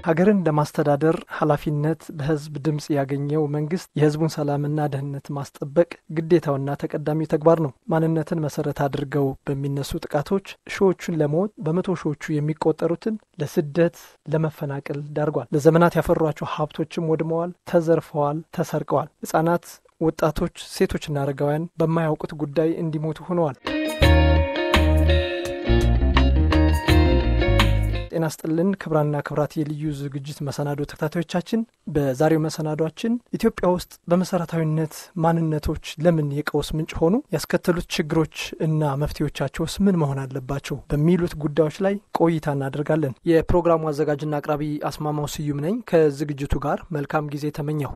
ሀገርን ለማስተዳደር ኃላፊነት በህዝብ ድምፅ ያገኘው መንግስት የህዝቡን ሰላምና ደህንነት ማስጠበቅ ግዴታውና ተቀዳሚ ተግባር ነው። ማንነትን መሰረት አድርገው በሚነሱ ጥቃቶች ሺዎቹን ለሞት በመቶ ሺዎቹ የሚቆጠሩትን ለስደት፣ ለመፈናቀል ዳርጓል። ለዘመናት ያፈሯቸው ሀብቶችም ወድመዋል፣ ተዘርፈዋል፣ ተሰርቀዋል። ህጻናት፣ ወጣቶች፣ ሴቶችና አረጋውያን በማያውቁት ጉዳይ እንዲሞቱ ሆነዋል። ጤና ስጥልን ክብራና ክብራት የልዩ ዝግጅት መሰናዶ ተከታታዮቻችን፣ በዛሬው መሰናዷችን ኢትዮጵያ ውስጥ በመሰረታዊነት ማንነቶች ለምን የቀውስ ምንጭ ሆኑ፣ ያስከተሉት ችግሮች እና መፍትሄዎቻቸውስ ምን መሆን አለባቸው በሚሉት ጉዳዮች ላይ ቆይታ እናደርጋለን። የፕሮግራሙ አዘጋጅና አቅራቢ አስማማው ስዩም ነኝ። ከዝግጅቱ ጋር መልካም ጊዜ ተመኘሁ።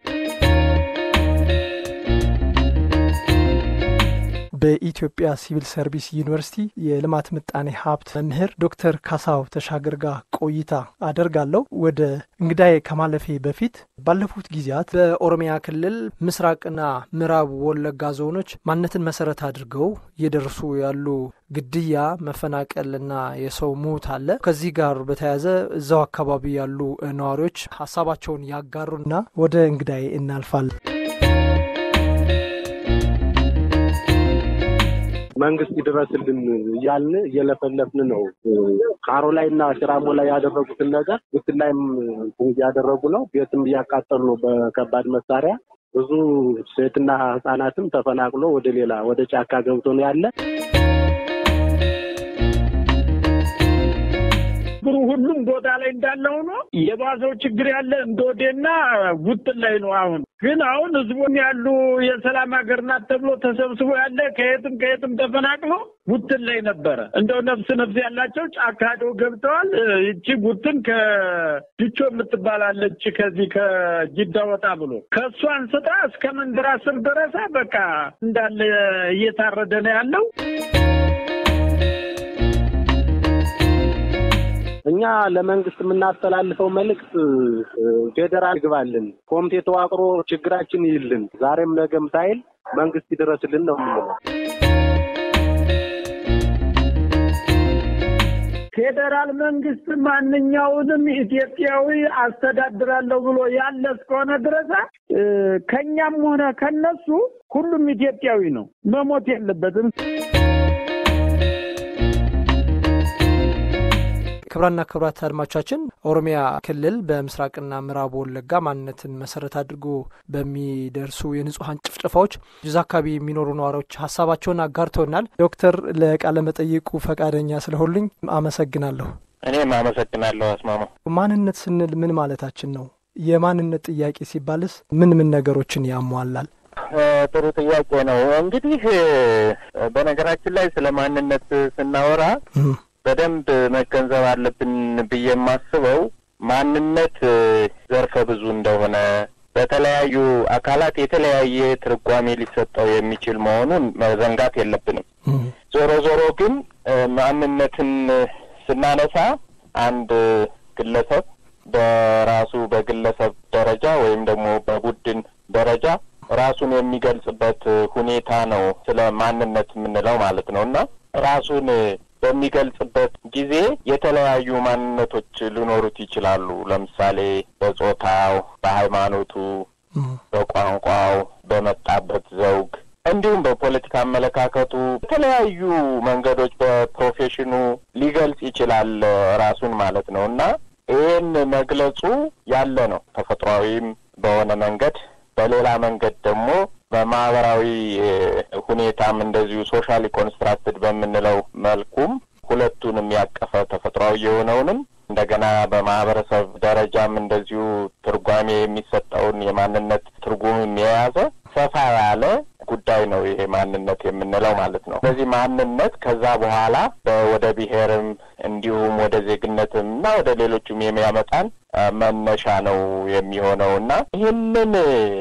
በኢትዮጵያ ሲቪል ሰርቪስ ዩኒቨርሲቲ የልማት ምጣኔ ሀብት መምህር ዶክተር ካሳው ተሻገር ጋር ቆይታ አደርጋለሁ። ወደ እንግዳዬ ከማለፌ በፊት ባለፉት ጊዜያት በኦሮሚያ ክልል ምስራቅና ምዕራብ ወለጋ ዞኖች ማንነትን መሰረት አድርገው እየደረሱ ያሉ ግድያ፣ መፈናቀልና የሰው ሞት አለ። ከዚህ ጋር በተያያዘ እዛው አካባቢ ያሉ ነዋሪዎች ሀሳባቸውን ያጋሩና ወደ እንግዳዬ እናልፋለን። መንግስት ይድረስልን እያልን እየለፈለፍን ነው። ካሮ ላይ እና ሽራሞ ላይ ያደረጉትን ነገር ጉትን ላይም እያደረጉ ነው። ቤትም እያቃጠሉ ነው በከባድ መሳሪያ። ብዙ ሴትና ህጻናትም ተፈናቅሎ ወደ ሌላ ወደ ጫካ ገብቶ ነው ያለ። ችግሩ ሁሉም ቦታ ላይ እንዳለ ሆኖ የባሰው ችግር ያለ እንደወዴና ጉትን ላይ ነው። አሁን ግን አሁን ህዝቡን ያሉ የሰላም ሀገር ናት ተብሎ ተሰብስቦ ያለ ከየትም ከየትም ተፈናቅሎ ጉትን ላይ ነበረ። እንደው ነፍስ ነፍስ ያላቸው ጫካ ሄደው ገብተዋል። ይቺ ጉትን ከድቾ የምትባላለች ከዚህ ከጅዳ ወጣ ብሎ ከእሱ አንስታ እስከ መንደራ ስር ደረሳ በቃ እንዳለ እየታረደ ነው ያለው። እኛ ለመንግስት የምናስተላልፈው መልእክት ፌዴራል ይግባልን፣ ኮሚቴ ተዋቅሮ ችግራችን ይልን፣ ዛሬም ነገም ሳይል መንግስት ይድረስልን ነው የምንለው። ፌዴራል መንግስት ማንኛውንም ኢትዮጵያዊ አስተዳድራለሁ ብሎ ያለ እስከሆነ ድረስ ከኛም ሆነ ከነሱ ሁሉም ኢትዮጵያዊ ነው፣ መሞት የለበትም። ክብራና ክብራት አድማጮቻችን ኦሮሚያ ክልል በምስራቅና ምዕራብ ወለጋ ማንነትን መሰረት አድርጎ በሚደርሱ የንጹሀን ጭፍጨፋዎች እዛ አካባቢ የሚኖሩ ነዋሪዎች ሀሳባቸውን አጋርተውናል። ዶክተር ለቃለ መጠይቁ ፈቃደኛ ስለሆኑልኝ አመሰግናለሁ። እኔም አመሰግናለሁ አስማማ። ማንነት ስንል ምን ማለታችን ነው? የማንነት ጥያቄ ሲባልስ ምን ምን ነገሮችን ያሟላል? ጥሩ ጥያቄ ነው። እንግዲህ በነገራችን ላይ ስለ ማንነት ስናወራ በደንብ መገንዘብ አለብን ብዬ የማስበው ማንነት ዘርፈ ብዙ እንደሆነ በተለያዩ አካላት የተለያየ ትርጓሜ ሊሰጠው የሚችል መሆኑን መዘንጋት የለብንም። ዞሮ ዞሮ ግን ማንነትን ስናነሳ አንድ ግለሰብ በራሱ በግለሰብ ደረጃ ወይም ደግሞ በቡድን ደረጃ ራሱን የሚገልጽበት ሁኔታ ነው ስለ ማንነት የምንለው ማለት ነው እና ራሱን በሚገልጽበት ጊዜ የተለያዩ ማንነቶች ሊኖሩት ይችላሉ። ለምሳሌ በጾታው፣ በሃይማኖቱ፣ በቋንቋው፣ በመጣበት ዘውግ እንዲሁም በፖለቲካ አመለካከቱ የተለያዩ መንገዶች በፕሮፌሽኑ ሊገልጽ ይችላል ራሱን ማለት ነው እና ይህን መግለጹ ያለ ነው ተፈጥሯዊም በሆነ መንገድ በሌላ መንገድ ደግሞ በማህበራዊ ሁኔታም እንደዚሁ ሶሻሊ ኮንስትራክትድ በምንለው መልኩም ሁለቱንም ያቀፈ ተፈጥሯዊ የሆነውንም እንደገና በማህበረሰብ ደረጃም እንደዚሁ ትርጓሜ የሚሰጠውን የማንነት ትርጉምም የያዘ ሰፋ ያለ ጉዳይ ነው ይሄ ማንነት የምንለው ማለት ነው። ስለዚህ ማንነት ከዛ በኋላ ወደ ብሔርም እንዲሁም ወደ ዜግነትም እና ወደ ሌሎቹም የሚያመጣን መነሻ ነው የሚሆነው እና ይህንን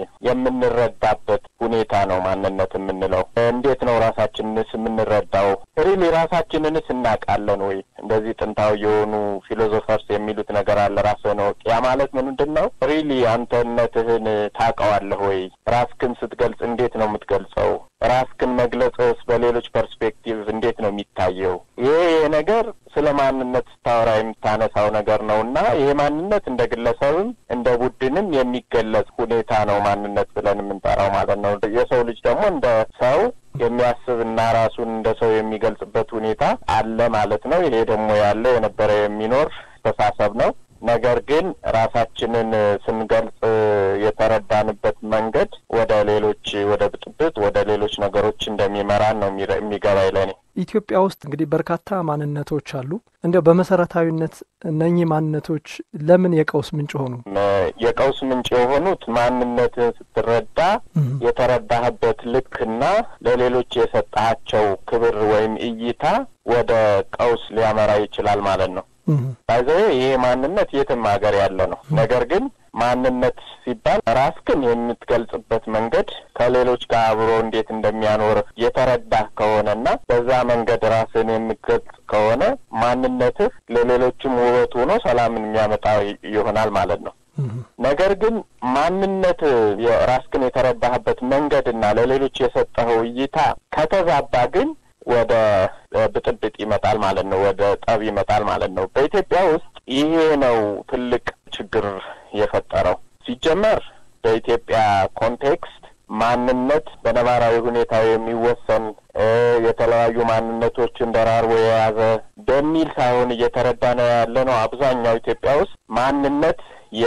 የምንረዳበት ሁኔታ ነው ማንነት የምንለው። እንዴት ነው ራሳችንንስ የምንረዳው? ሪሊ ራሳችንንስ እናውቃለን ወይ? እንደዚህ ጥንታዊ የሆኑ ፊሎዞፈርስ የሚሉት ነገር አለ። ራስህን እወቅ። ያ ማለት ምንድን ነው? ሪሊ አንተነትህን ታውቀዋለህ ወይ? ራስክን ስትገልጽ እንዴት ነው የምትገልጸው? ራስክን መግለጽስ በሌሎች ፐርስፔክቲቭ እንዴት ነው የሚታየው? ይሄ ነገር ስለ ማንነት ስታወራ የምታነሳው ነገር ነው እና ይሄ ማንነት እንደ ግለሰብም እንደ ቡድንም የሚገለጽ ሁኔታ ነው ማንነት ብለን የምንጠራው ማለት ነው። የሰው ልጅ ደግሞ እንደ ሰው የሚያስብ እና ራሱን እንደ ሰው የሚገልጽበት ሁኔታ አለ ማለት ነው። ይሄ ደግሞ ያለ የነበረ የሚኖር አስተሳሰብ ነው። ነገር ግን ራሳችንን ስንገልጽ የተረዳንበት መንገድ ወደ ሌሎች ወደ ብጥብጥ፣ ወደ ሌሎች ነገሮች እንደሚመራን ነው የሚገባኝ ለኔ። ኢትዮጵያ ውስጥ እንግዲህ በርካታ ማንነቶች አሉ። እንዲያው በመሰረታዊነት እነኚህ ማንነቶች ለምን የቀውስ ምንጭ ሆኑ? የቀውስ ምንጭ የሆኑት ማንነትን ስትረዳ የተረዳህበት ልክና ለሌሎች የሰጣቸው ክብር ወይም እይታ ወደ ቀውስ ሊያመራ ይችላል ማለት ነው። ባይዘ ይሄ ማንነት የትም ሀገር ያለ ነው። ነገር ግን ማንነት ሲባል ራስክን የምትገልጽበት መንገድ ከሌሎች ጋር አብሮ እንዴት እንደሚያኖር የተረዳህ ከሆነና በዛ መንገድ ራስን የምትገልጽ ከሆነ ማንነትህ ለሌሎችም ውበት ሆኖ ሰላምን የሚያመጣ ይሆናል ማለት ነው። ነገር ግን ማንነት ራስክን የተረዳህበት መንገድና ለሌሎች የሰጠኸው እይታ ከተዛባ ግን ወደ ብጥብጥ ይመጣል ማለት ነው። ወደ ጠብ ይመጣል ማለት ነው። በኢትዮጵያ ውስጥ ይሄ ነው ትልቅ ችግር የፈጠረው። ሲጀመር በኢትዮጵያ ኮንቴክስት ማንነት በነባራዊ ሁኔታ የሚወሰን የተለያዩ ማንነቶችን ደራርቦ የያዘ በሚል ሳይሆን እየተረዳ ነው ያለ ነው። አብዛኛው ኢትዮጵያ ውስጥ ማንነት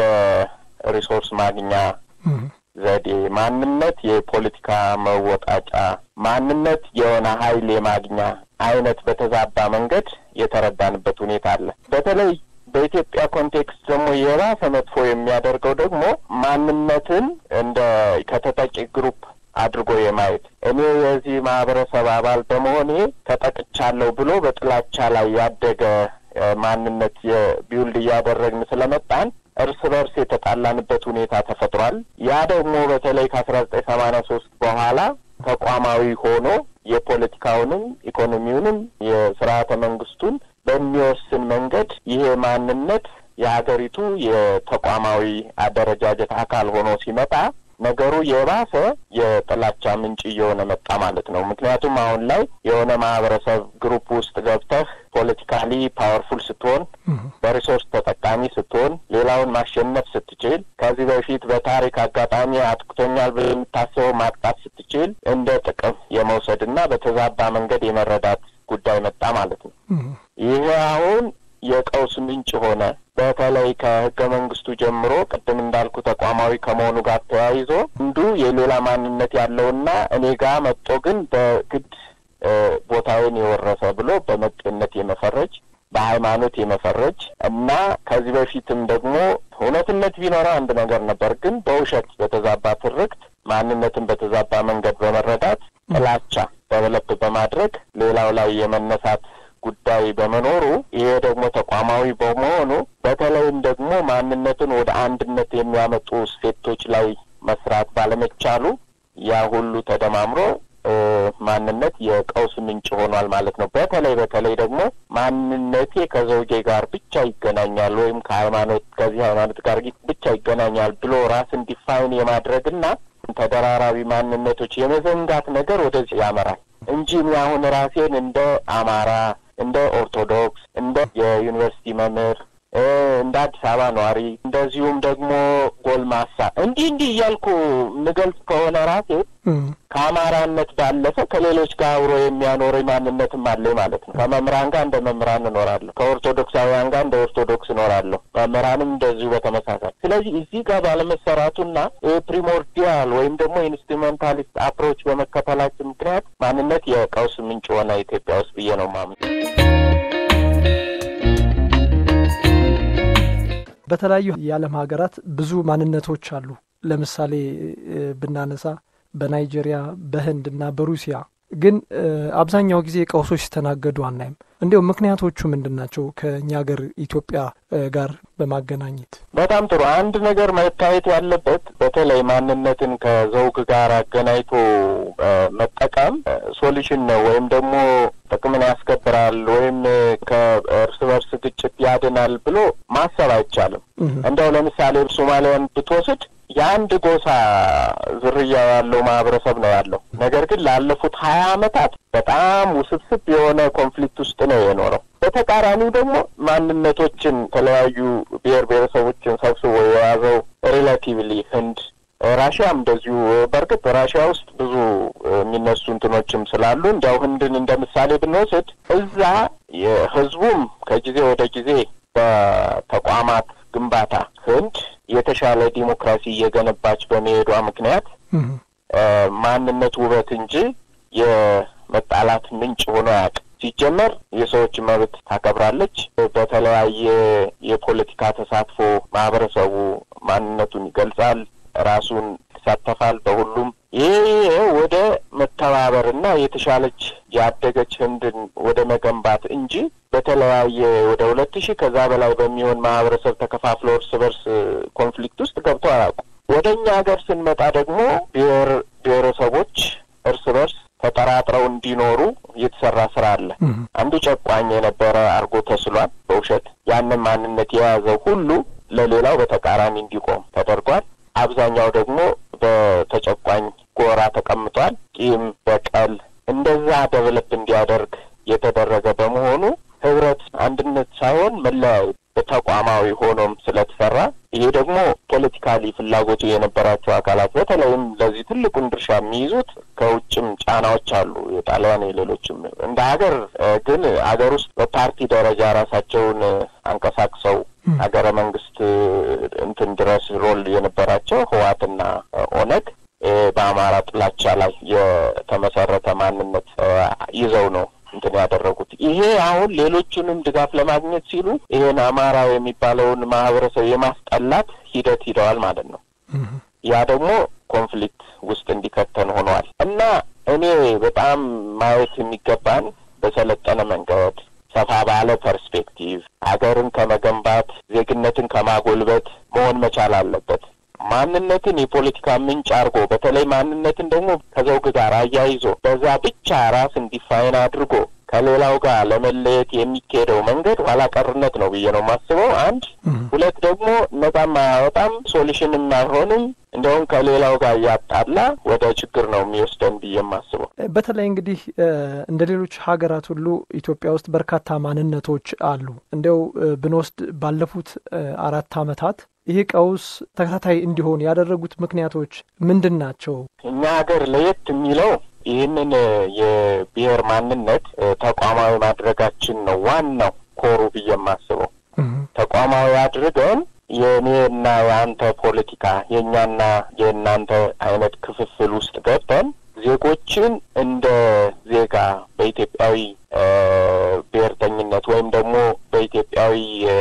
የሪሶርስ ማግኛ ዘዴ፣ ማንነት የፖለቲካ መወጣጫ፣ ማንነት የሆነ ኃይል የማግኛ አይነት በተዛባ መንገድ የተረዳንበት ሁኔታ አለ። በተለይ በኢትዮጵያ ኮንቴክስት ደግሞ የባሰ መጥፎ የሚያደርገው ደግሞ ማንነትን እንደ ከተጠቂ ግሩፕ አድርጎ የማየት እኔ የዚህ ማህበረሰብ አባል በመሆኔ ተጠቅቻለሁ ብሎ በጥላቻ ላይ ያደገ ማንነት የቢውልድ እያደረግን ስለመጣን እርስ በርስ የተጣላንበት ሁኔታ ተፈጥሯል። ያ ደግሞ በተለይ ከአስራ ዘጠኝ ሰማንያ ሶስት በኋላ ተቋማዊ ሆኖ የፖለቲካውንም ኢኮኖሚውንም የስርዓተ መንግስቱን በሚወስን መንገድ ይሄ ማንነት የሀገሪቱ የተቋማዊ አደረጃጀት አካል ሆኖ ሲመጣ ነገሩ የባሰ የጥላቻ ምንጭ እየሆነ መጣ ማለት ነው። ምክንያቱም አሁን ላይ የሆነ ማህበረሰብ ግሩፕ ውስጥ ገብተህ ፖለቲካሊ ፓወርፉል ስትሆን፣ በሪሶርስ ተጠቃሚ ስትሆን፣ ሌላውን ማሸነፍ ስትችል፣ ከዚህ በፊት በታሪክ አጋጣሚ አጥቅቶኛል ብለህ የምታስበው ማጥቃት ስትችል፣ እንደ ጥቅም የመውሰድ እና በተዛባ መንገድ የመረዳት ጉዳይ መጣ ማለት ነው። ይሄ አሁን የቀውስ ምንጭ ሆነ። በተለይ ከህገ መንግስቱ ጀምሮ ቅድም እንዳልኩ ተቋማዊ ከመሆኑ ጋር ተያይዞ አንዱ የሌላ ማንነት ያለውና እኔ ጋር መጥቶ ግን በግድ ቦታውን የወረሰ ብሎ በመጤነት የመፈረጅ በሃይማኖት የመፈረጅ እና ከዚህ በፊትም ደግሞ እውነትነት ቢኖረው አንድ ነገር ነበር፣ ግን በውሸት በተዛባ ትርክት ማንነትን በተዛባ መንገድ በመረዳት ጥላቻ ደቨሎፕ በማድረግ ሌላው ላይ የመነሳት ጉዳይ በመኖሩ ይሄ ደግሞ ተቋማዊ በመሆኑ በተለይም ደግሞ ማንነትን ወደ አንድነት የሚያመጡ እሴቶች ላይ መስራት ባለመቻሉ ያ ሁሉ ተደማምሮ ማንነት የቀውስ ምንጭ ሆኗል ማለት ነው። በተለይ በተለይ ደግሞ ማንነቴ ከዘውጌ ጋር ብቻ ይገናኛል ወይም ከሃይማኖት ከዚህ ሃይማኖት ጋር ብቻ ይገናኛል ብሎ ራስን ዲፋይን የማድረግና ተደራራቢ ማንነቶች የመዘንጋት ነገር ወደዚህ ያመራል እንጂ እኔ አሁን ራሴን እንደ አማራ እንደ ኦርቶዶክስ እንደ የዩኒቨርሲቲ መምህር እንደ አዲስ አበባ ነዋሪ እንደዚሁም ደግሞ ጎልማሳ እንዲህ እንዲህ እያልኩ የምገልጽ ከሆነ ራሴ ከአማራነት ባለፈ ከሌሎች ጋር አብሮ የሚያኖረኝ ማንነትም አለኝ ማለት ነው። ከመምህራን ጋር እንደ መምህራን እኖራለሁ። ከኦርቶዶክሳውያን ጋር እንደ ኦርቶዶክስ እኖራለሁ። መምህራንም እንደዚሁ በተመሳሳይ። ስለዚህ እዚህ ጋር ባለመሰራቱና ፕሪሞርዲያል ወይም ደግሞ ኢንስትሩሜንታሊስት አፕሮች በመከተላችን ምክንያት ማንነት የቀውስ ምንጭ ሆነ ኢትዮጵያ ውስጥ ብዬ ነው ማምን። በተለያዩ የዓለም ሀገራት ብዙ ማንነቶች አሉ። ለምሳሌ ብናነሳ በናይጄሪያ፣ በህንድ እና በሩሲያ ግን አብዛኛው ጊዜ ቀውሶች ሲስተናገዱ አናይም። እንዲሁም ምክንያቶቹ ምንድን ናቸው? ከእኛ ሀገር ኢትዮጵያ ጋር በማገናኘት በጣም ጥሩ። አንድ ነገር መታየት ያለበት በተለይ ማንነትን ከዘውግ ጋር አገናኝቶ መጠቀም ሶሉሽን ነው ወይም ደግሞ ጥቅምን ያስከብራል ወይም ከእርስ በርስ ግጭት ያድናል ብሎ ማሰብ አይቻልም። እንደው ለምሳሌ ሶማሊያን ብትወስድ የአንድ ጎሳ ዝርያ ያለው ማህበረሰብ ነው ያለው። ነገር ግን ላለፉት ሀያ ዓመታት በጣም ውስብስብ የሆነ ኮንፍሊክት ውስጥ ነው የኖረው። በተቃራኒው ደግሞ ማንነቶችን የተለያዩ ብሔር ብሔረሰቦችን ሰብስቦ የያዘው ሪላቲቭሊ ህንድ ራሽያም እንደዚሁ በእርግጥ ራሽያ ውስጥ ብዙ የሚነሱ እንትኖችም ስላሉ እንዲያው ህንድን እንደ ምሳሌ ብንወስድ እዛ የህዝቡም ከጊዜ ወደ ጊዜ በተቋማት ግንባታ ህንድ የተሻለ ዲሞክራሲ እየገነባች በመሄዷ ምክንያት ማንነት ውበት እንጂ የመጣላት ምንጭ ሆኖ አያውቅም። ሲጀመር የሰዎች መብት ታከብራለች። በተለያየ የፖለቲካ ተሳትፎ ማህበረሰቡ ማንነቱን ይገልጻል፣ ራሱን ይሳተፋል በሁሉም። ይሄ ወደ መተባበርና የተሻለች ያደገች ህንድን ወደ መገንባት እንጂ በተለያየ ወደ ሁለት ሺህ ከዛ በላይ በሚሆን ማህበረሰብ ተከፋፍሎ እርስ በርስ ኮንፍሊክት ውስጥ ገብቶ አያውቁም። ወደ እኛ ሀገር ስንመጣ ደግሞ ብሔር ብሔረሰቦች እርስ በርስ ተጠራጥረው እንዲኖሩ የተሰራ ስራ አለ። አንዱ ጨቋኝ የነበረ አርጎ ተስሏል በውሸት ያንን ማንነት የያዘው ሁሉ ለሌላው በተቃራኒ እንዲቆም ተደርጓል። አብዛኛው ደግሞ በተጨቋኝ ጎራ ተቀምጧል። ቂም፣ በቀል እንደዛ ደብለፕ እንዲያደርግ የተደረገ በመሆኑ ህብረት፣ አንድነት ሳይሆን መለያየት በተቋማዊ ሆኖም ስለተሰራ ይሄ ደግሞ ፖለቲካሊ ፍላጎቱ የነበራቸው አካላት በተለይም ለዚህ ትልቁን ድርሻ የሚይዙት ከውጭም ጫናዎች አሉ፣ የጣሊያን የሌሎችም። እንደ ሀገር ግን ሀገር ውስጥ በፓርቲ ደረጃ ራሳቸውን አንቀሳቅሰው ሀገረ መንግስት እንትን ድረስ ሮል የነበራቸው ህዋትና ኦነግ በአማራ ጥላቻ ላይ የተመሰረተ ማንነት ይዘው ነው እንትን ያደረጉት። ይሄ አሁን ሌሎቹንም ድጋፍ ለማግኘት ሲሉ ይሄን አማራ የሚባለውን ማህበረሰብ የማስጠላት ሂደት ሂደዋል ማለት ነው። ያ ደግሞ ኮንፍሊክት ውስጥ እንዲከተን ሆነዋል እና እኔ በጣም ማየት የሚገባን በሰለጠነ መንገድ ሰፋ ባለ ፐርስፔክቲቭ ሀገርን ከመገንባት ዜግነትን ከማጎልበት መሆን መቻል አለበት። ማንነትን የፖለቲካ ምንጭ አድርጎ በተለይ ማንነትን ደግሞ ከዘውግ ጋር አያይዞ በዛ ብቻ ራስን ዲፋይን አድርጎ ከሌላው ጋር ለመለየት የሚካሄደው መንገድ ኋላ ቀርነት ነው ብዬ ነው የማስበው። አንድ ሁለት ደግሞ ነጻም አያወጣም፣ ሶሉሽንም አይሆንም። እንደውም ከሌላው ጋር እያጣላ ወደ ችግር ነው የሚወስደን ብዬ የማስበው። በተለይ እንግዲህ እንደ ሌሎች ሀገራት ሁሉ ኢትዮጵያ ውስጥ በርካታ ማንነቶች አሉ። እንዲያው ብንወስድ ባለፉት አራት ዓመታት ይህ ቀውስ ተከታታይ እንዲሆን ያደረጉት ምክንያቶች ምንድን ናቸው? እኛ ሀገር ለየት የሚለው ይህንን የብሔር ማንነት ተቋማዊ ማድረጋችን ነው ዋናው ኮሩ ብዬ የማስበው። ተቋማዊ አድርገን የእኔና የአንተ ፖለቲካ የእኛና የእናንተ አይነት ክፍፍል ውስጥ ገብተን ዜጎችን እንደ ዜጋ በኢትዮጵያዊ ብሔርተኝነት ወይም ደግሞ በኢትዮጵያዊ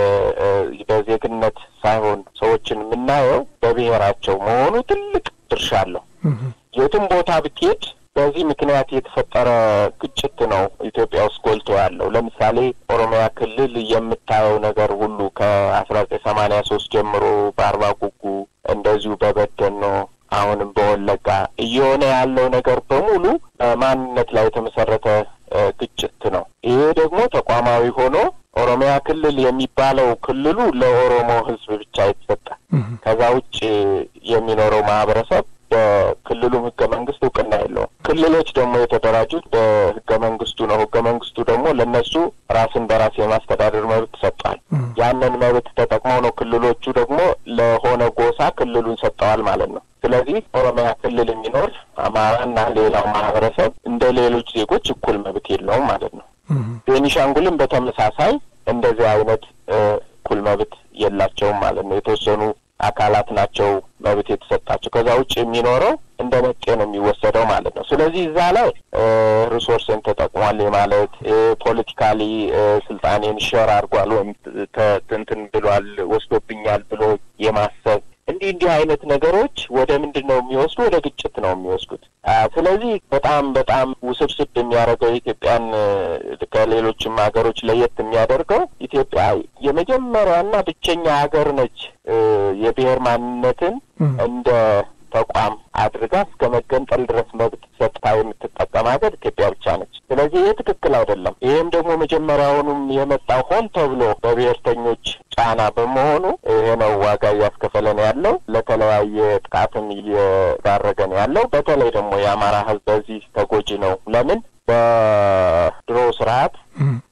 በዜግነት ሳይሆን ሰዎችን የምናየው በብሔራቸው መሆኑ ትልቅ ድርሻ አለው። የትም ቦታ ብትሄድ በዚህ ምክንያት የተፈጠረ ግጭት ነው ኢትዮጵያ ውስጥ ጎልቶ ያለው። ለምሳሌ ኦሮሚያ ክልል የምታየው ነገር ሁሉ ከአስራ ዘጠኝ ሰማንያ ሶስት ጀምሮ በአርባ ጉጉ እንደዚሁ በበደኖ አሁንም በወለጋ እየሆነ ያለው ነገር በሙሉ በማንነት ላይ የተመሰረተ ግጭት ነው። ይሄ ደግሞ ተቋማዊ ሆኖ ኦሮሚያ ክልል የሚባለው ክልሉ ለኦሮሞ ሕዝብ ብቻ የተሰጠ ከዛ ውጭ የሚኖረው ማህበረሰብ በክልሉም ህገ መንግስት እውቅና የለውም። ክልሎች ደግሞ የተደራጁት በህገ መንግስቱ ነው። ህገ መንግስቱ ደግሞ ለእነሱ ራስን በራስ የማስተዳደር መብት ሰጥቷል። ያንን መብት ተጠቅመው ነው ክልሎቹ ደግሞ ለሆነ ጎሳ ክልሉን ሰጠዋል ማለት ነው። ስለዚህ ኦሮሚያ ክልል የሚኖር አማራና ሌላው ማህበረሰብ እንደ ሌሎች ዜጎች እኩል መብት የለውም ማለት ነው። ቤኒሻንጉልም በተመሳሳይ እንደዚህ አይነት እኩል መብት የላቸውም ማለት ነው። የተወሰኑ አካላት ናቸው መብት የተሰጣቸው። ከዛ ውጭ የሚኖረው እንደ መጤ ነው የሚወሰደው ማለት ነው። ስለዚህ እዛ ላይ ሪሶርስን ተጠቅሟል ማለት ፖለቲካሊ ስልጣኔን ሸር አድርጓል ወይም እንትን ብሏል ወስዶብኛል ብሎ የማሰብ እንዲህ እንዲህ አይነት ነገሮች ወደ ምንድን ነው የሚወስዱ? ወደ ግጭት ነው የሚወስዱት። ስለዚህ በጣም በጣም ውስብስብ የሚያደርገው የኢትዮጵያን ከሌሎችም ሀገሮች ለየት የሚያደርገው ኢትዮጵያ የመጀመሪያና ብቸኛ ሀገር ነች የብሔር ማንነትን እንደ ተቋም አድርጋ እስከ መገንጠል ድረስ መብት ሰጥታ የምትጠቀም ሀገር ኢትዮጵያ ብቻ ነች። ስለዚህ ይህ ትክክል አይደለም። ይህም ደግሞ መጀመሪያውኑም የመጣው ሆን ተብሎ በብሔርተኞች ጫና በመሆኑ ይሄ ነው ዋጋ እያስከፈለን ያለው፣ ለተለያየ ጥቃትም እየዳረገን ያለው። በተለይ ደግሞ የአማራ ሕዝብ በዚህ ተጎጂ ነው። ለምን በድሮ ስርዓት ጨቋኝ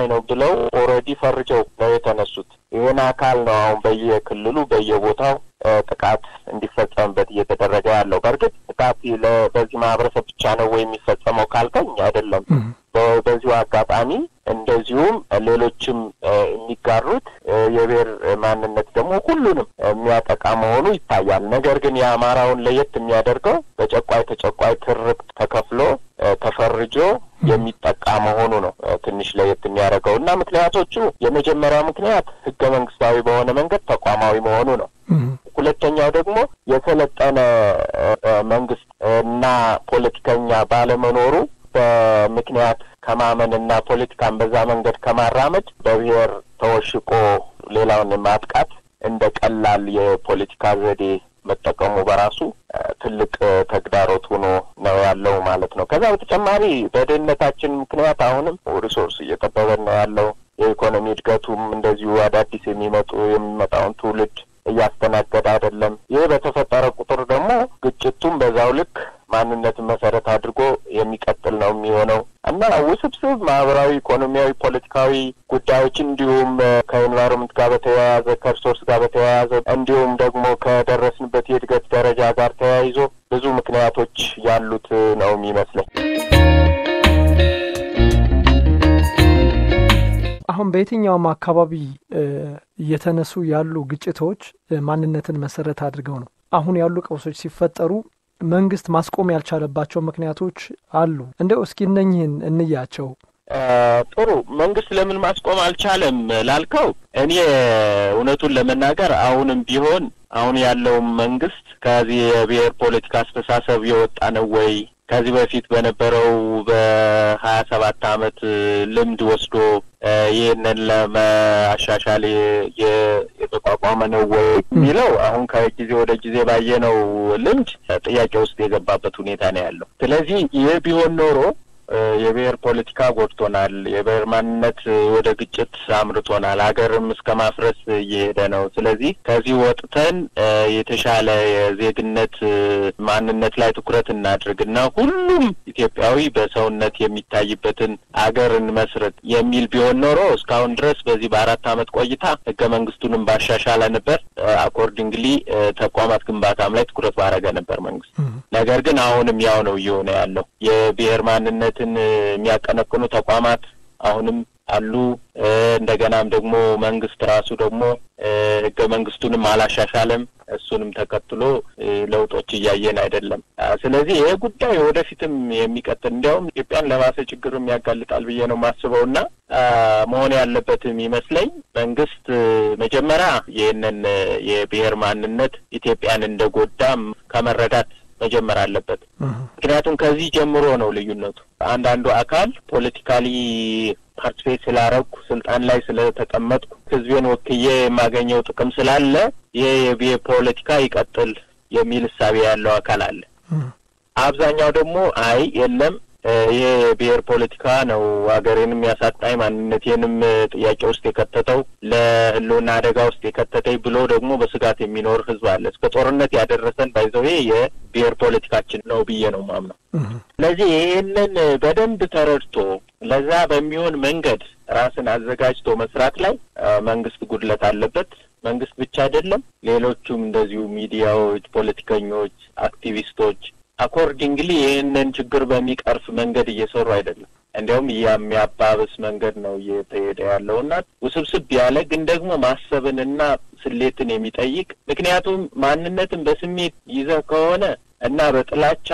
ነው ብለው ኦልሬዲ ፈርጀው ነው የተነሱት። ይህን አካል ነው አሁን በየክልሉ በየቦታው ጥቃት እንዲፈጸምበት እየተደረገ ያለው። በእርግጥ ጥቃት በዚህ ማህበረሰብ ብቻ ነው ወይ የሚፈጸመው ካልከኝ አይደለም። በዚሁ አጋጣሚ እንደዚሁም ሌሎችም የሚጋሩት የብሔር ማንነት ደግሞ ሁሉንም የሚያጠቃ መሆኑ ይታያል። ነገር ግን የአማራውን ለየት የሚያደርገው በጨቋይ ተጨቋይ ትርክት ተከፍሎ ተፈርጆ የሚጠቃ መሆኑ ነው ትንሽ ለየት የሚያደርገው እና ምክንያቶቹ የመጀመሪያው ምክንያት ህገ መንግስታዊ በሆነ መንገድ ተቋማዊ መሆኑ ነው። ሁለተኛው ደግሞ የሰለጠነ መንግስት እና ፖለቲከኛ ባለመኖሩ በምክንያት ከማመን እና ፖለቲካን በዛ መንገድ ከማራመድ በብሔር ተወሽቆ ሌላውን ማጥቃት እንደ ቀላል የፖለቲካ ዘዴ መጠቀሙ በራሱ ትልቅ ተግዳሮት ሆኖ ነው ያለው ማለት ነው። ከዛ በተጨማሪ በድህነታችን ምክንያት አሁንም ሪሶርስ እየጠበበን ነው ያለው። የኢኮኖሚ እድገቱም እንደዚሁ አዳዲስ የሚመጡ የሚመጣውን ትውልድ እያስተናገደ አይደለም። ይህ በተፈጠረ ቁጥር ደግሞ ግጭቱም በዛው ልክ ማንነትን መሰረት አድርጎ የሚቀጥል ነው የሚሆነው እና ውስብስብ ማህበራዊ፣ ኢኮኖሚያዊ፣ ፖለቲካዊ ጉዳዮች እንዲሁም ከኤንቫይሮንመንት ጋር በተያያዘ ከሪሶርስ ጋር በተያያዘ እንዲሁም ደግሞ ከደረስንበት የእድገት ደረጃ ጋር ተያይዞ ብዙ ምክንያቶች ያሉት ነው የሚመስለኝ። አሁን በየትኛውም አካባቢ እየተነሱ ያሉ ግጭቶች ማንነትን መሰረት አድርገው ነው። አሁን ያሉ ቀውሶች ሲፈጠሩ መንግስት ማስቆም ያልቻለባቸው ምክንያቶች አሉ። እንደው እስኪ እነኝህን እንያቸው። ጥሩ። መንግስት ለምን ማስቆም አልቻለም ላልከው፣ እኔ እውነቱን ለመናገር አሁንም ቢሆን አሁን ያለውም መንግስት ከዚህ የብሔር ፖለቲካ አስተሳሰብ የወጣ ነው ወይ ከዚህ በፊት በነበረው በሀያ ሰባት አመት ልምድ ወስዶ ይህንን ለማሻሻል የተቋቋመ ነው ወይ የሚለው አሁን ከጊዜ ወደ ጊዜ ባየነው ልምድ ጥያቄ ውስጥ የገባበት ሁኔታ ነው ያለው። ስለዚህ ይህ ቢሆን ኖሮ የብሔር ፖለቲካ ጎድቶናል። የብሔር ማንነት ወደ ግጭት አምርቶናል። ሀገርም እስከ ማፍረስ እየሄደ ነው። ስለዚህ ከዚህ ወጥተን የተሻለ የዜግነት ማንነት ላይ ትኩረት እናድርግና ሁሉም ኢትዮጵያዊ በሰውነት የሚታይበትን አገርን መስረት የሚል ቢሆን ኖሮ እስካሁን ድረስ በዚህ በአራት ዓመት ቆይታ ህገ መንግስቱንም ባሻሻለ ነበር። አኮርዲንግሊ ተቋማት ግንባታም ላይ ትኩረት ባረገ ነበር መንግስት። ነገር ግን አሁንም ያው ነው እየሆነ ያለው የብሔር ማንነት ትን የሚያቀነቅኑ ተቋማት አሁንም አሉ። እንደገናም ደግሞ መንግስት ራሱ ደግሞ ህገ መንግስቱንም አላሻሻለም። እሱንም ተከትሎ ለውጦች እያየን አይደለም። ስለዚህ ይሄ ጉዳይ ወደፊትም የሚቀጥል እንዲያውም ኢትዮጵያን ለባሰ ችግርም ያጋልጣል ብዬ ነው የማስበው እና መሆን ያለበትም ይመስለኝ መንግስት መጀመሪያ ይህንን የብሔር ማንነት ኢትዮጵያን እንደጎዳም ከመረዳት መጀመር አለበት። ምክንያቱም ከዚህ ጀምሮ ነው ልዩነቱ። አንዳንዱ አካል ፖለቲካሊ ፓርቲፔት ስላረግኩ ስልጣን ላይ ስለተቀመጥኩ ህዝቤን ወክዬ የማገኘው ጥቅም ስላለ ይህ የብሔር ፖለቲካ ይቀጥል የሚል እሳቤ ያለው አካል አለ። አብዛኛው ደግሞ አይ የለም ይሄ የብሔር ፖለቲካ ነው ሀገሬንም ያሳጣኝ ማንነቴንም ጥያቄ ውስጥ የከተተው ለህልውና አደጋ ውስጥ የከተተኝ ብሎ ደግሞ በስጋት የሚኖር ህዝብ አለ። እስከ ጦርነት ያደረሰን ባይዘው የብሔር ፖለቲካችን ነው ብዬ ነው ማምነው። ስለዚህ ይህንን በደንብ ተረድቶ ለዛ በሚሆን መንገድ ራስን አዘጋጅቶ መስራት ላይ መንግስት ጉድለት አለበት። መንግስት ብቻ አይደለም፣ ሌሎቹም እንደዚሁ ሚዲያዎች፣ ፖለቲከኞች፣ አክቲቪስቶች አኮርዲንግሊ ይህንን ችግር በሚቀርፍ መንገድ እየሰሩ አይደለም። እንዲያውም የሚያባብስ መንገድ ነው እየተሄደ ያለው እና ውስብስብ ያለ ግን ደግሞ ማሰብንና ስሌትን የሚጠይቅ ምክንያቱም ማንነትን በስሜት ይዘህ ከሆነ እና በጥላቻ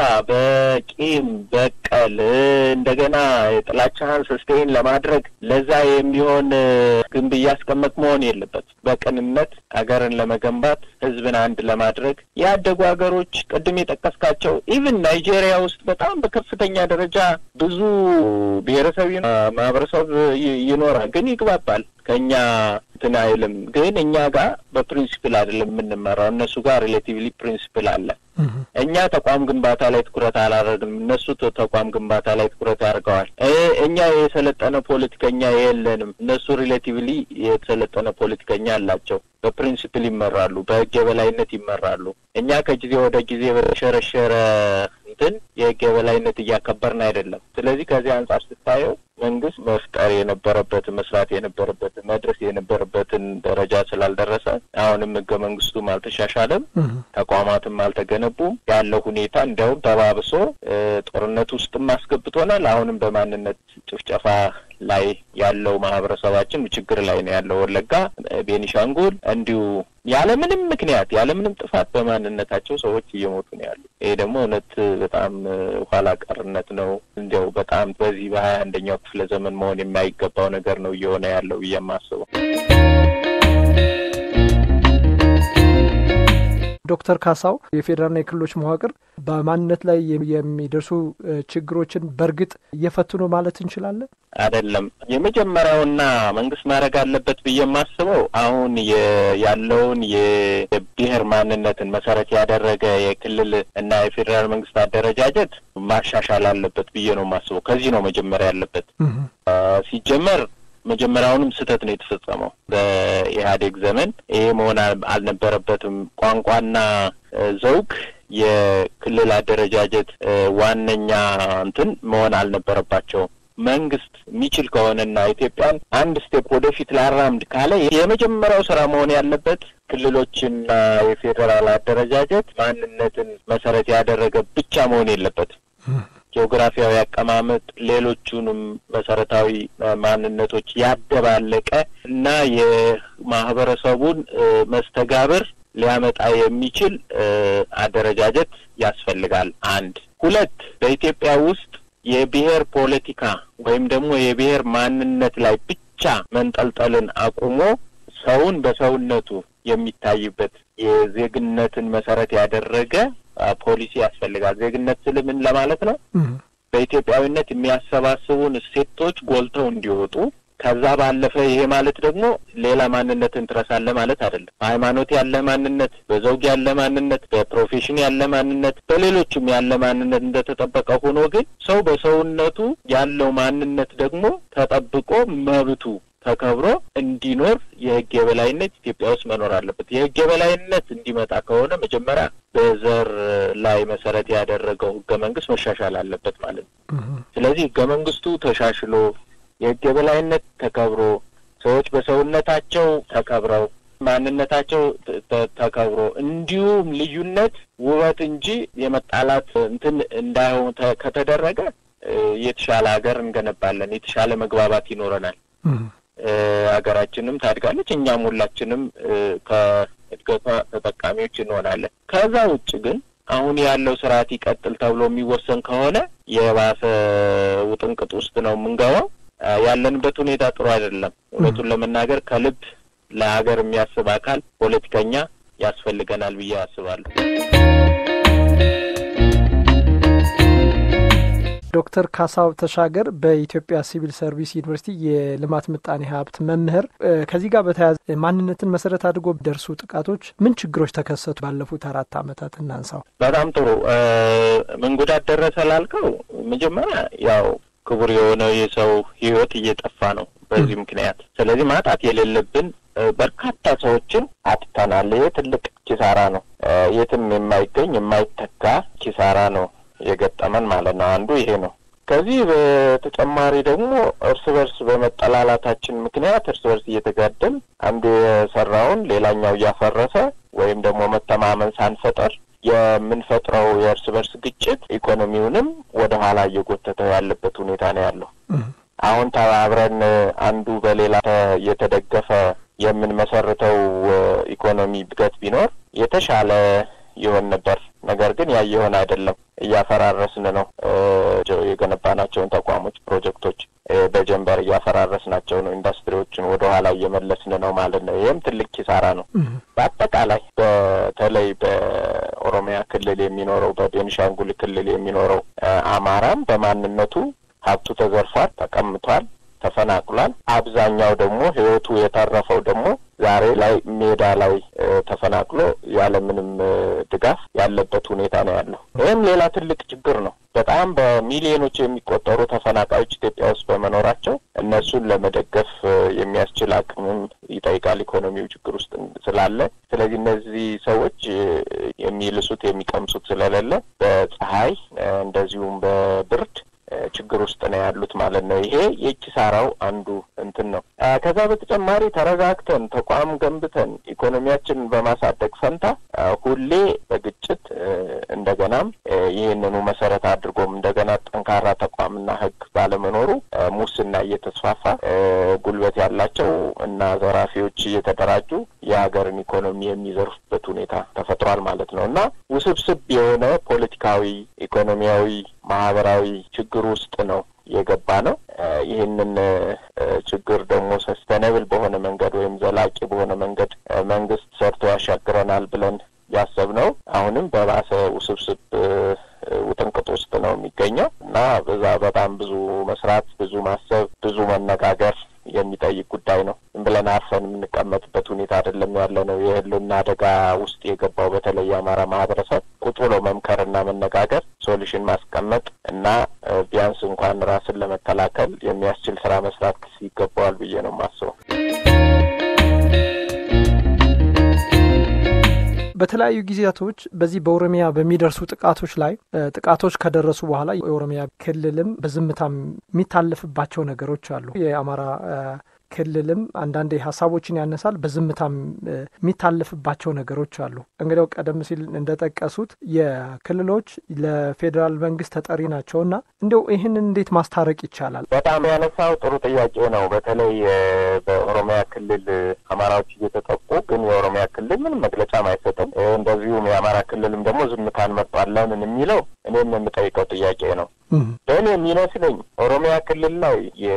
በቂም በቀል እንደገና የጥላቻህን ሰስቴን ለማድረግ ለዛ የሚሆን ግንብ እያስቀመጥ መሆን የለበት። በቅንነት ሀገርን ለመገንባት ህዝብን አንድ ለማድረግ ያደጉ ሀገሮች ቅድም የጠቀስካቸው ኢቭን ናይጄሪያ ውስጥ በጣም በከፍተኛ ደረጃ ብዙ ብሔረሰብ ማህበረሰብ ይኖራል፣ ግን ይግባባል ከኛ እንትን አይልም። ግን እኛ ጋር በፕሪንሲፕል አይደለም የምንመራው፣ እነሱ ጋር ሪሌቲቭሊ ፕሪንሲፕል አለ። እኛ ተቋም ግንባታ ላይ ትኩረት አላደረግንም፣ እነሱ ተቋም ግንባታ ላይ ትኩረት ያደርገዋል። እኛ የሰለጠነ ፖለቲከኛ የለንም፣ እነሱ ሪሌቲቭሊ የተሰለጠነ ፖለቲከኛ አላቸው። በፕሪንሲፕል ይመራሉ፣ በህግ የበላይነት ይመራሉ። እኛ ከጊዜ ወደ ጊዜ በተሸረሸረ እንትን የህግ የበላይነት እያከበርን አይደለም። ስለዚህ ከዚህ አንጻር ስታየው መንግስት መፍጠር የነበረበትን መስራት የነበረበትን መድረስ የነበረበትን ደረጃ ስላልደረሰ አሁንም ህገ መንግስቱም አልተሻሻለም፣ ተቋማትም አልተገነቡም። ያለው ሁኔታ እንዲያውም ተባብሶ ጦርነት ውስጥም አስገብቶናል። አሁንም በማንነት ጭፍጨፋ ላይ ያለው ማህበረሰባችን ችግር ላይ ነው ያለው። ወለጋ፣ ቤኒሻንጉል እንዲሁ ያለምንም ምክንያት ያለምንም ጥፋት በማንነታቸው ሰዎች እየሞቱ ነው ያሉ። ይሄ ደግሞ እውነት በጣም ኋላ ቀርነት ነው። እንዲያው በጣም በዚህ በሀያ አንደኛው ክፍለ ዘመን መሆን የማይገባው ነገር ነው እየሆነ ያለው ብዬ የማስበው። ዶክተር ካሳው የፌዴራልና የክልሎች መዋቅር በማንነት ላይ የሚደርሱ ችግሮችን በእርግጥ እየፈቱ ነው ማለት እንችላለን? አይደለም። የመጀመሪያውና መንግስት ማድረግ አለበት ብዬ የማስበው አሁን ያለውን የብሔር ማንነትን መሰረት ያደረገ የክልል እና የፌዴራል መንግስት አደረጃጀት ማሻሻል አለበት ብዬ ነው የማስበው። ከዚህ ነው መጀመሪያ ያለበት ሲጀመር መጀመሪያውንም ስህተት ነው የተፈጸመው በኢህአዴግ ዘመን። ይሄ መሆን አልነበረበትም። ቋንቋና ዘውግ የክልል አደረጃጀት ዋነኛ እንትን መሆን አልነበረባቸውም። መንግስት የሚችል ከሆነና ኢትዮጵያን አንድ ስቴፕ ወደፊት ላራምድ ካለ የመጀመሪያው ስራ መሆን ያለበት ክልሎችና የፌዴራል አደረጃጀት ማንነትን መሰረት ያደረገ ብቻ መሆን የለበትም። ጂኦግራፊያዊ አቀማመጥ ሌሎቹንም መሰረታዊ ማንነቶች ያደባለቀ እና የማህበረሰቡን መስተጋብር ሊያመጣ የሚችል አደረጃጀት ያስፈልጋል። አንድ ሁለት በኢትዮጵያ ውስጥ የብሔር ፖለቲካ ወይም ደግሞ የብሔር ማንነት ላይ ብቻ መንጠልጠልን አቁሞ ሰውን በሰውነቱ የሚታይበት የዜግነትን መሰረት ያደረገ ፖሊሲ ያስፈልጋል። ዜግነት ስል ምን ለማለት ነው? በኢትዮጵያዊነት የሚያሰባስቡን እሴቶች ጎልተው እንዲወጡ ከዛ ባለፈ ይሄ ማለት ደግሞ ሌላ ማንነትን ትረሳለህ ማለት አይደለም። በሃይማኖት ያለ ማንነት፣ በዘውግ ያለ ማንነት፣ በፕሮፌሽን ያለ ማንነት፣ በሌሎችም ያለ ማንነት እንደተጠበቀ ሆኖ ግን ሰው በሰውነቱ ያለው ማንነት ደግሞ ተጠብቆ መብቱ ተከብሮ እንዲኖር የህግ የበላይነት ኢትዮጵያ ውስጥ መኖር አለበት። የህግ የበላይነት እንዲመጣ ከሆነ መጀመሪያ በዘር ላይ መሰረት ያደረገው ህገ መንግስት መሻሻል አለበት ማለት ነው። ስለዚህ ህገ መንግስቱ ተሻሽሎ የህግ የበላይነት ተከብሮ ሰዎች በሰውነታቸው ተከብረው ማንነታቸው ተከብሮ እንዲሁም ልዩነት ውበት እንጂ የመጣላት እንትን እንዳይሆን ከተደረገ የተሻለ ሀገር እንገነባለን። የተሻለ መግባባት ይኖረናል። ሀገራችንም ታድጋለች። እኛም ሁላችንም ከእድገቷ ተጠቃሚዎች እንሆናለን። ከዛ ውጭ ግን አሁን ያለው ስርዓት ይቀጥል ተብሎ የሚወሰን ከሆነ የባሰ ውጥንቅጥ ውስጥ ነው የምንገባው። ያለንበት ሁኔታ ጥሩ አይደለም። እውነቱን ለመናገር ከልብ ለሀገር የሚያስብ አካል ፖለቲከኛ ያስፈልገናል ብዬ አስባለሁ። ዶክተር ካሳው ተሻገር በኢትዮጵያ ሲቪል ሰርቪስ ዩኒቨርሲቲ የልማት ምጣኔ ሀብት መምህር፣ ከዚህ ጋር በተያያዘ ማንነትን መሰረት አድርጎ ደርሱ ጥቃቶች ምን ችግሮች ተከሰቱ? ባለፉት አራት ዓመታት እናንሳው። በጣም ጥሩ። ምን ጉዳት ደረሰ ላልከው መጀመሪያ ያው ክቡር የሆነው የሰው ሕይወት እየጠፋ ነው በዚህ ምክንያት። ስለዚህ ማጣት የሌለብን በርካታ ሰዎችን አጥተናል። ይሄ ትልቅ ኪሳራ ነው። የትም የማይገኝ የማይተካ ኪሳራ ነው የገጠመን ማለት ነው። አንዱ ይሄ ነው። ከዚህ በተጨማሪ ደግሞ እርስ በርስ በመጠላላታችን ምክንያት እርስ በርስ እየተጋደል አንዱ የሰራውን ሌላኛው እያፈረሰ ወይም ደግሞ መተማመን ሳንፈጠር የምንፈጥረው የእርስ በርስ ግጭት ኢኮኖሚውንም ወደ ኋላ እየጎተተው ያለበት ሁኔታ ነው ያለው። አሁን ተባብረን አንዱ በሌላ እየተደገፈ የምንመሰርተው ኢኮኖሚ እድገት ቢኖር የተሻለ ይሆን ነበር። ነገር ግን ያ የሆነ አይደለም። እያፈራረስን ነው። የገነባናቸውን ተቋሞች፣ ፕሮጀክቶች በጀንበር እያፈራረስናቸው ነው። ኢንዱስትሪዎችን ወደ ኋላ እየመለስን ነው ማለት ነው። ይህም ትልቅ ኪሳራ ነው። በአጠቃላይ በተለይ በኦሮሚያ ክልል የሚኖረው በቤኒሻንጉል ክልል የሚኖረው አማራም በማንነቱ ሀብቱ ተዘርፏል፣ ተቀምቷል፣ ተፈናቅሏል። አብዛኛው ደግሞ ህይወቱ የተረፈው ደግሞ ዛሬ ላይ ሜዳ ላይ ተፈናቅሎ ያለምንም ድጋፍ ያለበት ሁኔታ ነው ያለው። ይህም ሌላ ትልቅ ችግር ነው። በጣም በሚሊዮኖች የሚቆጠሩ ተፈናቃዮች ኢትዮጵያ ውስጥ በመኖራቸው እነሱን ለመደገፍ የሚያስችል አቅምም ይጠይቃል ኢኮኖሚው ችግር ውስጥ ስላለ። ስለዚህ እነዚህ ሰዎች የሚልሱት የሚቀምሱት ስለሌለ በፀሐይ እንደዚሁም በብርድ ችግር ውስጥ ነው ያሉት ማለት ነው። ይሄ የኪሳራው አንዱ እንትን ነው። ከዛ በተጨማሪ ተረጋግተን ተቋም ገንብተን ኢኮኖሚያችንን በማሳደግ ፈንታ ሁሌ በግጭት እንደገናም ይህንኑ መሰረት አድርጎም እንደገና ጠንካራ ተቋምና ሕግ ባለመኖሩ ሙስና እየተስፋፋ ጉልበት ያላቸው እና ዘራፊዎች እየተደራጁ የሀገርን ኢኮኖሚ የሚዘርፉበት ሁኔታ ተፈጥሯል ማለት ነው እና ውስብስብ የሆነ ፖለቲካዊ፣ ኢኮኖሚያዊ፣ ማህበራዊ ችግር ውስጥ ነው የገባ ነው። ይህንን ችግር ደግሞ ሰስተነብል በሆነ መንገድ ወይም ዘላቂ በሆነ መንገድ መንግስት ሰርቶ ያሻግረናል ብለን ያሰብነው አሁንም በባሰ ውስብስብ ውጥንቅጥ ውስጥ ነው የሚገኘው እና በዛ በጣም ብዙ መስራት፣ ብዙ ማሰብ፣ ብዙ መነጋገር የሚጠይቅ ጉዳይ ነው። ዝም ብለን አርፈን የምንቀመጥበት ሁኔታ አይደለም ያለ ነው። የህልውና አደጋ ውስጥ የገባው በተለይ የአማራ ማህበረሰብ ቁጭ ብሎ መምከርና መነጋገር፣ ሶሉሽን ማስቀመጥ እና ቢያንስ እንኳን ራስን ለመከላከል የሚያስችል ስራ መስራት ይገባዋል ብዬ ነው የማስበው። በተለያዩ ጊዜያቶች በዚህ በኦሮሚያ በሚደርሱ ጥቃቶች ላይ ጥቃቶች ከደረሱ በኋላ የኦሮሚያ ክልልም በዝምታ የሚታለፍባቸው ነገሮች አሉ። የአማራ ክልልም አንዳንዴ ሀሳቦችን ያነሳል፣ በዝምታም የሚታለፍባቸው ነገሮች አሉ። እንግዲያው ቀደም ሲል እንደጠቀሱት የክልሎች ለፌዴራል መንግስት ተጠሪ ናቸውና እንዲያው ይህንን እንዴት ማስታረቅ ይቻላል? በጣም ያነሳው ጥሩ ጥያቄ ነው። በተለይ በኦሮሚያ ክልል አማራዎች እየተጠቁ ግን የኦሮሚያ ክልል ምንም መግለጫም አይሰጥም። እንደዚሁም የአማራ ክልልም ደግሞ ዝምታን መርጧል። ለምን የሚለው እኔም የምጠይቀው ጥያቄ ነው። ለእኔ የሚመስለኝ ኦሮሚያ ክልል ላይ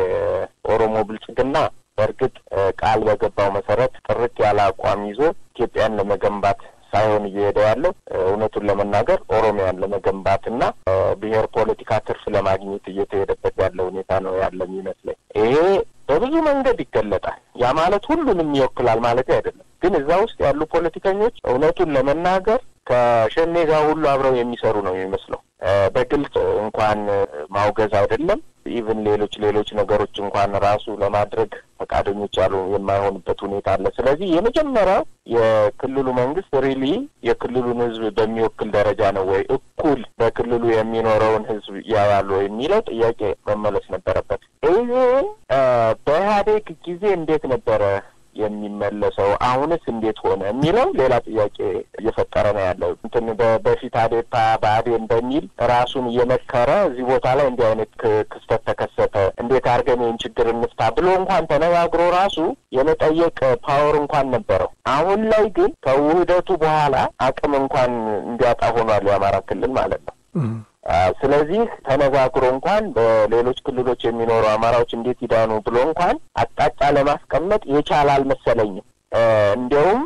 የኦሮሞ ብልጽግና በእርግጥ ቃል በገባው መሰረት ጥርት ያለ አቋም ይዞ ኢትዮጵያን ለመገንባት ሳይሆን እየሄደ ያለው እውነቱን ለመናገር ኦሮሚያን ለመገንባትና ብሔር ፖለቲካ ትርፍ ለማግኘት እየተሄደበት ያለ ሁኔታ ነው ያለ የሚመስለኝ። ይሄ በብዙ መንገድ ይገለጣል። ያ ማለት ሁሉንም ይወክላል ማለት አይደለም። ግን እዛ ውስጥ ያሉ ፖለቲከኞች እውነቱን ለመናገር ከሸኔ ጋር ሁሉ አብረው የሚሰሩ ነው የሚመስለው። በግልጽ እንኳን ማውገዝ አይደለም ኢቭን ሌሎች ሌሎች ነገሮች እንኳን ራሱ ለማድረግ ፈቃደኞች ያሉ የማይሆኑበት ሁኔታ አለ። ስለዚህ የመጀመሪያው የክልሉ መንግስት ሪሊ የክልሉን ሕዝብ በሚወክል ደረጃ ነው ወይ እኩል በክልሉ የሚኖረውን ሕዝብ ያያሉ ወይ የሚለው ጥያቄ መመለስ ነበረበት። ይህን በኢህአዴግ ጊዜ እንዴት ነበረ የሚመለሰው አሁንስ እንዴት ሆነ የሚለው ሌላ ጥያቄ እየፈጠረ ነው ያለው። እንትን በፊት አዴፓ በአዴን በሚል ራሱን እየመከረ እዚህ ቦታ ላይ እንዲህ አይነት ክስተት ተከሰተ፣ እንዴት አድርገን ይህን ችግር እንፍታ ብሎ እንኳን ተነጋግሮ ራሱ የመጠየቅ ፓወር እንኳን ነበረው። አሁን ላይ ግን ከውህደቱ በኋላ አቅም እንኳን እንዲያጣ ሆኗል የአማራ ክልል ማለት ነው። ስለዚህ ተነጋግሮ እንኳን በሌሎች ክልሎች የሚኖሩ አማራዎች እንዴት ይዳኑ ብሎ እንኳን አቅጣጫ ለማስቀመጥ የቻለ አልመሰለኝም። እንዲያውም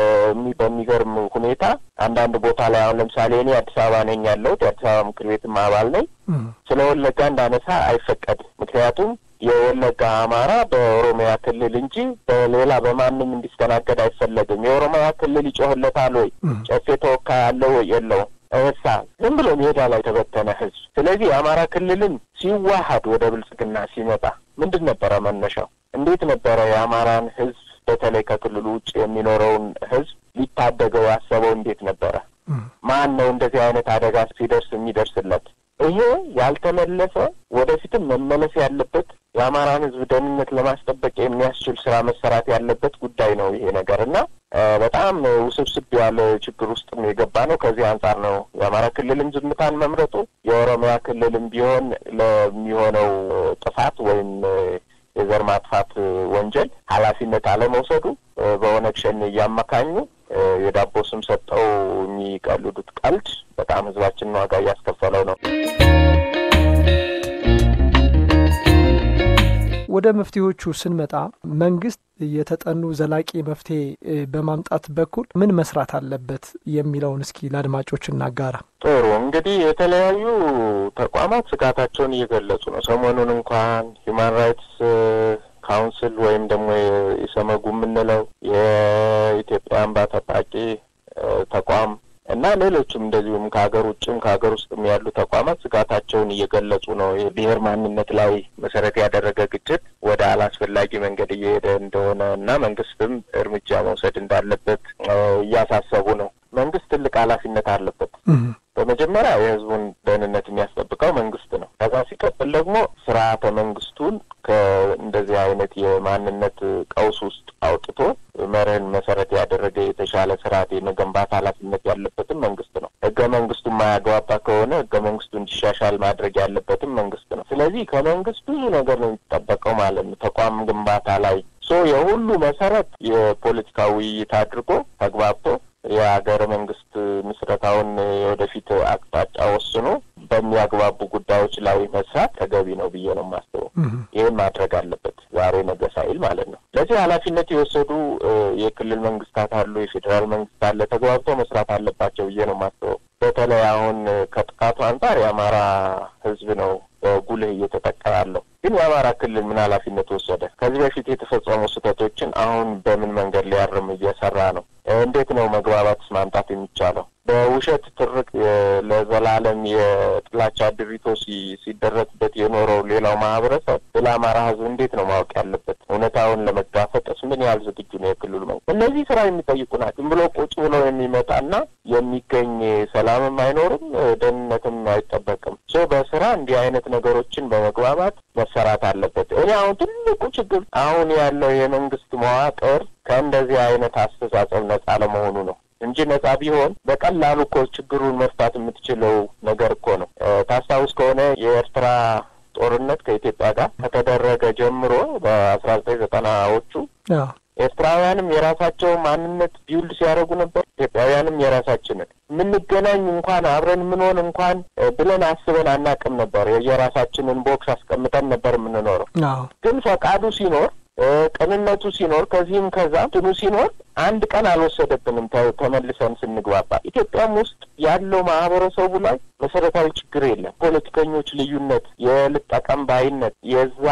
በሚገርም ሁኔታ አንዳንድ ቦታ ላይ አሁን ለምሳሌ እኔ አዲስ አበባ ነኝ ያለሁት የአዲስ አበባ ምክር ቤትም አባል ነኝ። ስለ ወለጋ እንዳነሳ አይፈቀድም። ምክንያቱም የወለጋ አማራ በኦሮሚያ ክልል እንጂ በሌላ በማንም እንዲስተናገድ አይፈለግም። የኦሮሚያ ክልል ይጮህለታል ወይ? ጨፌ ተወካይ አለው ወይ? የለውም። እሳ ዝም ብሎ ሜዳ ላይ ተበተነ ህዝብ። ስለዚህ የአማራ ክልልን ሲዋሀድ ወደ ብልጽግና ሲመጣ ምንድን ነበረ መነሻው? እንዴት ነበረ የአማራን ህዝብ በተለይ ከክልሉ ውጭ የሚኖረውን ህዝብ ሊታደገው ያሰበው? እንዴት ነበረ? ማን ነው እንደዚህ አይነት አደጋ ሲደርስ የሚደርስለት? ይሄ ያልተመለሰ ወደፊትም መመለስ ያለበት የአማራን ህዝብ ደህንነት ለማስጠበቅ የሚያስችል ስራ መሰራት ያለበት ጉዳይ ነው ይሄ ነገር እና በጣም ውስብስብ ያለ ችግር ውስጥ የገባ ነው። ከዚህ አንጻር ነው የአማራ ክልልም ዝምታን መምረጡ፣ የኦሮሚያ ክልልም ቢሆን ለሚሆነው ጥፋት ወይም የዘር ማጥፋት ወንጀል ኃላፊነት አለመውሰዱ በኦነግ ሸኔ እያመካኙ የዳቦ ስም ሰጠው የሚቀልዱት ቀልድ በጣም ህዝባችንን ዋጋ እያስከፈለው ነው። ወደ መፍትሄዎቹ ስንመጣ መንግስት የተጠኑ ዘላቂ መፍትሄ በማምጣት በኩል ምን መስራት አለበት የሚለውን እስኪ ለአድማጮች እናጋራ። ጥሩ እንግዲህ የተለያዩ ተቋማት ስጋታቸውን እየገለጹ ነው። ሰሞኑን እንኳን ሂውማን ራይትስ ካውንስል ወይም ደግሞ ኢሰመጉ የምንለው የኢትዮጵያ እንባ ጠባቂ ተቋም እና ሌሎችም እንደዚሁም ከሀገር ውጭም ከሀገር ውስጥም ያሉ ተቋማት ስጋታቸውን እየገለጹ ነው። የብሔር ማንነት ላይ መሰረት ያደረገ ግጭት ወደ አላስፈላጊ መንገድ እየሄደ እንደሆነ እና መንግስትም እርምጃ መውሰድ እንዳለበት እያሳሰቡ ነው። መንግስት ትልቅ ኃላፊነት አለበት። በመጀመሪያ የህዝቡን ደህንነት የሚያስጠብቀው መንግስት ነው። ከዛ ሲቀጥል ደግሞ ስርዓተ መንግስቱን ከእንደዚህ አይነት የማንነት ቀውስ ውስጥ አውጥቶ መርህን መሰረት ያደረገ የተሻለ ስርዓት የመገንባት ኃላፊነት ያለበትም መንግስት ነው። ህገ መንግስቱ የማያግባባ ከሆነ ህገ መንግስቱ እንዲሻሻል ማድረግ ያለበትም መንግስት ነው። ስለዚህ ከመንግስት ብዙ ነገር ነው የሚጠበቀው ማለት ነው። ተቋም ግንባታ ላይ ሶ የሁሉ መሰረት የፖለቲካ ውይይት አድርጎ ተግባብቶ የሀገረ መንግስት ምስረታውን የወደፊት አቅጣጫ ወስኖ በሚያግባቡ ጉዳዮች ላይ መስራት ተገቢ ነው ብዬ ነው የማስበው። ይህን ማድረግ አለበት ዛሬ ነገ ሳይል ማለት ነው። ለዚህ ኃላፊነት የወሰዱ የክልል መንግስታት አሉ፣ የፌዴራል መንግስት አለ። ተግባብተው መስራት አለባቸው ብዬ ነው የማስበው። በተለይ አሁን ከጥቃቱ አንጻር የአማራ ህዝብ ነው በጉልህ እየተጠቃ ያለው። ግን የአማራ ክልል ምን ኃላፊነት ወሰደ? ከዚህ በፊት የተፈጸሙ ስህተቶችን አሁን በምን መንገድ ሊያርም እየሰራ ነው? እንዴት ነው መግባባትስ ማምጣት የሚቻለው? በውሸት ትርክ ለዘላለም የጥላቻ ድሪቶ ሲደረግበት የኖረው ሌላው ማህበረሰብ ስለ አማራ ህዝብ እንዴት ነው ማወቅ ያለበት? እውነታውን ለመጋፈጥስ ምን ያህል ዝግጁ ነው የክልሉ መንግስት? እነዚህ ስራ የሚጠይቁ ናቸው። ዝም ብሎ ቁጭ ብሎ የሚመጣና የሚገኝ ሰላምም አይኖርም፣ ደህንነትም አይጠበቅም። ሶ በስራ እንዲህ አይነት ነገሮችን በመግባባት መሰራት አለበት። እኔ አሁን ትልቁ ችግር አሁን ያለው የመንግስት መዋቅር ከእንደዚህ አይነት አስተሳሰብ ነጻ ለመሆኑ ነው እንጂ ነጻ ቢሆን በቀላሉ እኮ ችግሩን መፍታት የምትችለው ነገር እኮ ነው። ታስታውስ ከሆነ የኤርትራ ጦርነት ከኢትዮጵያ ጋር ከተደረገ ጀምሮ በአስራ ዘጠኝ ዘጠናዎቹ ኤርትራውያንም የራሳቸው ማንነት ቢውልድ ሲያደርጉ ነበር። ኢትዮጵያውያንም የራሳችንን የምንገናኝ እንኳን አብረን የምንሆን እንኳን ብለን አስበን አናቅም ነበር። የራሳችንን ቦክስ አስቀምጠን ነበር የምንኖረው። ግን ፈቃዱ ሲኖር ቅንነቱ ሲኖር ከዚህም ከዛ እንትኑ ሲኖር አንድ ቀን አልወሰደብንም ተመልሰን ስንግባባ። ኢትዮጵያም ውስጥ ያለው ማህበረሰቡ ላይ መሰረታዊ ችግር የለም። ፖለቲከኞች ልዩነት፣ የልጠቀም ባይነት የዛ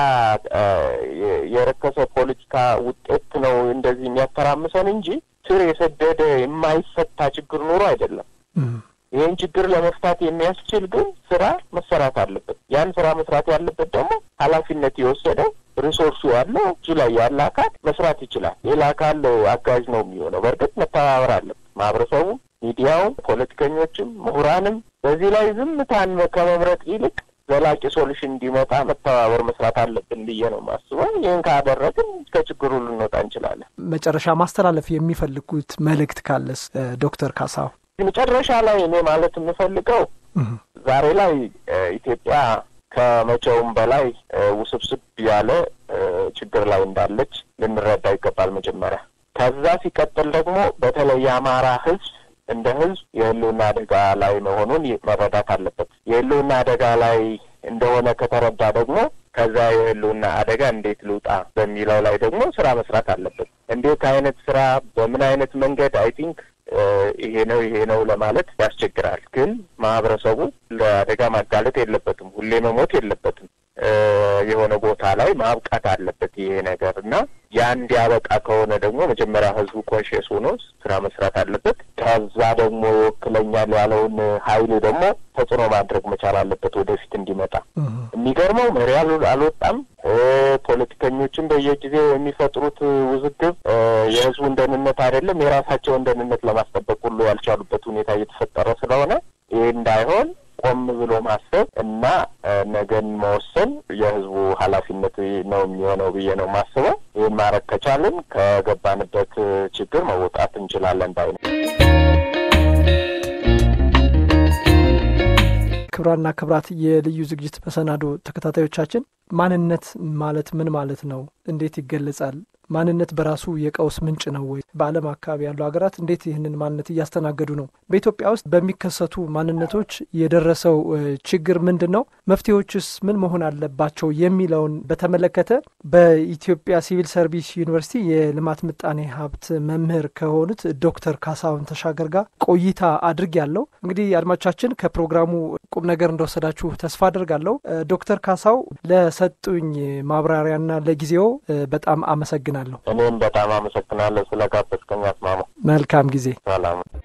የረከሰ ፖለቲካ ውጤት ነው እንደዚህ የሚያተራምሰን እንጂ ስር የሰደደ የማይፈታ ችግር ኑሮ አይደለም። ይህን ችግር ለመፍታት የሚያስችል ግን ስራ መሰራት አለበት። ያን ስራ መስራት ያለበት ደግሞ ኃላፊነት የወሰደው ሪሶርሱ ያለው እጁ ላይ ያለ አካል መስራት ይችላል። ሌላ አካል አጋዥ ነው የሚሆነው። በእርግጥ መተባበር አለበት ማህበረሰቡ፣ ሚዲያውም፣ ፖለቲከኞችም፣ ምሁራንም በዚህ ላይ ዝምታን ከመምረጥ ይልቅ ዘላቂ ሶሉሽን እንዲመጣ መተባበር መስራት አለብን ብዬ ነው የማስበው። ይህን ካደረግን ከችግሩ ልንወጣ እንችላለን። መጨረሻ ማስተላለፍ የሚፈልጉት መልእክት ካለስ ዶክተር ካሳው? መጨረሻ ላይ እኔ ማለት የምፈልገው ዛሬ ላይ ኢትዮጵያ ከመቼውም በላይ ውስብስብ ያለ ችግር ላይ እንዳለች ልንረዳ ይገባል መጀመሪያ። ከዛ ሲቀጥል ደግሞ በተለይ የአማራ ሕዝብ እንደ ሕዝብ የህልውና አደጋ ላይ መሆኑን መረዳት አለበት። የህልውና አደጋ ላይ እንደሆነ ከተረዳ ደግሞ ከዛ የህልውና አደጋ እንዴት ልውጣ በሚለው ላይ ደግሞ ስራ መስራት አለበት። እንዴት አይነት ስራ በምን አይነት መንገድ አይ ቲንክ ይሄ ነው ይሄ ነው ለማለት ያስቸግራል። ግን ማህበረሰቡ ለአደጋ ማጋለጥ የለበትም፣ ሁሌ መሞት የለበትም። የሆነ ቦታ ላይ ማብቃት አለበት ይሄ ነገር እና ያ እንዲያበቃ ከሆነ ደግሞ መጀመሪያ ህዝቡ ኮንሽስ ሆኖ ስራ መስራት አለበት። ከዛ ደግሞ ይወክለኛል ያለውን ሀይል ደግሞ ተጽዕኖ ማድረግ መቻል አለበት ወደፊት እንዲመጣ። የሚገርመው መሪ አልወጣም። ፖለቲከኞችን በየጊዜው የሚፈጥሩት ውዝግብ የህዝቡን ደህንነት አይደለም የራሳቸውን ደህንነት ለማስጠበቅ ሁሉ ያልቻሉበት ሁኔታ እየተፈጠረ ስለሆነ ይህ እንዳይሆን ቆም ብሎ ማሰብ እና ነገን መወሰን የህዝቡ ኃላፊነት ነው የሚሆነው ብዬ ነው የማስበው። ይህን ማድረግ ከቻልን ከገባንበት ችግር መውጣት እንችላለን ባይ ነው። ክብራና ክብራት የልዩ ዝግጅት መሰናዶ ተከታታዮቻችን ማንነት ማለት ምን ማለት ነው? እንዴት ይገለጻል? ማንነት በራሱ የቀውስ ምንጭ ነው ወይ? በዓለም አካባቢ ያሉ ሀገራት እንዴት ይህንን ማንነት እያስተናገዱ ነው? በኢትዮጵያ ውስጥ በሚከሰቱ ማንነቶች የደረሰው ችግር ምንድን ነው? መፍትሄዎችስ ምን መሆን አለባቸው? የሚለውን በተመለከተ በኢትዮጵያ ሲቪል ሰርቪስ ዩኒቨርሲቲ የልማት ምጣኔ ሀብት መምህር ከሆኑት ዶክተር ካሳሁን ተሻገር ጋር ቆይታ አድርግ ያለው እንግዲህ አድማጮቻችን ከፕሮግራሙ ቁም ነገር እንደወሰዳችሁ ተስፋ አድርጋለሁ። ዶክተር ካሳው ለሰጡኝ ማብራሪያና ለጊዜው በጣም አመሰግናለሁ። እኔም በጣም አመሰግናለሁ ስለጋበዝከኝ አስማማ። መልካም ጊዜ። ሰላም